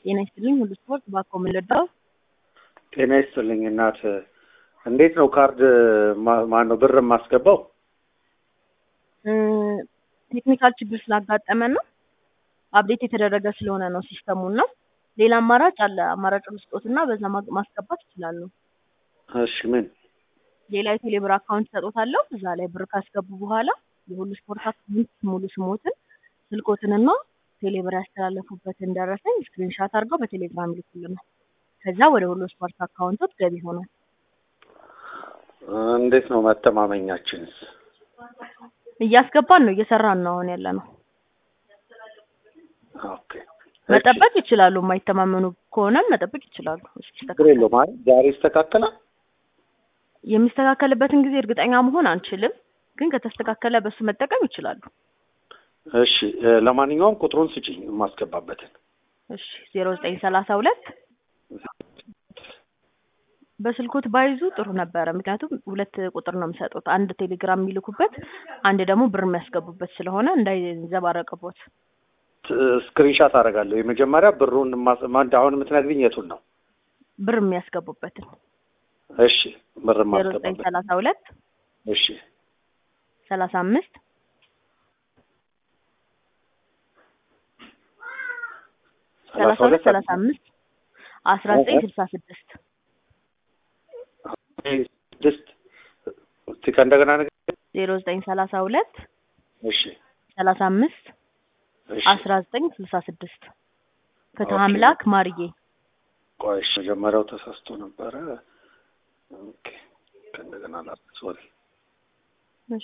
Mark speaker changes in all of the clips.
Speaker 1: ጤና ይስጥልኝ ሁሉ ስፖርት ባኮ ምልዳው
Speaker 2: ጤና ይስጥልኝ እናት። እንዴት ነው ካርድ ማን ነው ብር የማስገባው?
Speaker 1: ቴክኒካል ችግር ስላጋጠመን ነው። አፕዴት የተደረገ ስለሆነ ነው ሲስተሙ እና ሌላ አማራጭ አለ። አማራጭ ልስጦትና በዛ ማ- ማስገባት ይችላሉ።
Speaker 2: እሺ ምን
Speaker 1: ሌላ የቴሌብር አካውንት ሰጦታለሁ። እዛ ላይ ብር ካስገቡ በኋላ የሁሉ ስፖርት አካውንት ሙሉ ስሞትን ስልኮትንና ቴሌብር ያስተላለፉበትን ደረሰኝ ስክሪንሻት አድርገው በቴሌግራም ይልኩልናል። ከዛ ወደ ሁሉ ስፖርት አካውንቶት ገቢ ይሆናል።
Speaker 2: እንዴት ነው መተማመኛችንስ?
Speaker 1: እያስገባን ነው፣ እየሰራን ነው አሁን ያለ ነው።
Speaker 2: ኦኬ
Speaker 1: መጠበቅ ይችላሉ። የማይተማመኑ ከሆነም መጠበቅ ይችላሉ።
Speaker 2: ችግር
Speaker 1: እስኪስተካከል
Speaker 2: የለውም። አይ ዛሬ ይስተካከላል።
Speaker 1: የሚስተካከልበትን ጊዜ እርግጠኛ መሆን አንችልም፣ ግን ከተስተካከለ በሱ መጠቀም ይችላሉ።
Speaker 2: እሺ እ፣ ለማንኛውም ቁጥሩን ስጪኝ የማስገባበትን።
Speaker 1: እሺ ዜሮ ዘጠኝ ሰላሳ ሁለት በስልኮት ባይዙ ጥሩ ነበረ። ምክንያቱም ሁለት ቁጥር ነው የሚሰጡት፣ አንድ ቴሌግራም የሚልኩበት፣ አንድ ደግሞ ብር የሚያስገቡበት ስለሆነ እንዳይዘባረቅቦት።
Speaker 2: ስክሪንሻት አደርጋለሁ። የመጀመሪያ ብሩን ማስ- ማን- አሁን የምትነግሪኝ የቱን ነው?
Speaker 1: ብር የሚያስገቡበትን
Speaker 2: እሺ ብር
Speaker 1: ዜሮ ዘጠኝ
Speaker 2: ማስገባበት።
Speaker 1: ሰላሳ ሁለት
Speaker 2: እሺ
Speaker 1: ሰላሳ አምስት ሰላሳ ሁለት ሰላሳ አምስት አስራ ዘጠኝ ስልሳ ስድስት
Speaker 2: ስድስት እስቲ ከእንደገና ነገር
Speaker 1: ዜሮ ዘጠኝ ሰላሳ ሁለት
Speaker 2: እሺ
Speaker 1: ሰላሳ አምስት
Speaker 2: እሺ
Speaker 1: አስራ ዘጠኝ ስልሳ ስድስት ፍትህ
Speaker 2: ኦኬ።
Speaker 1: አምላክ ማርዬ
Speaker 2: ቆይ እሺ፣ መጀመሪያው ተሳስቶ ነበረ። ኦኬ ከእንደገና ላ ሶሪ።
Speaker 1: እሺ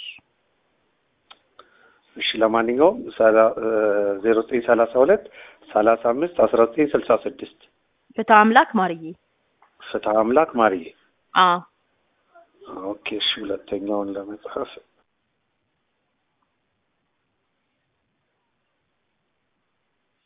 Speaker 2: እሺ ለማንኛውም ዜሮ ዘጠኝ ሰላሳ ሁለት ሰላሳ አምስት አስራ ዘጠኝ ስልሳ ስድስት
Speaker 1: ፍትህ አምላክ ማርዬ
Speaker 2: ፍትህ አምላክ ማርዬ።
Speaker 1: አ
Speaker 2: ኦኬ እሺ፣ ሁለተኛውን ለመጻፍ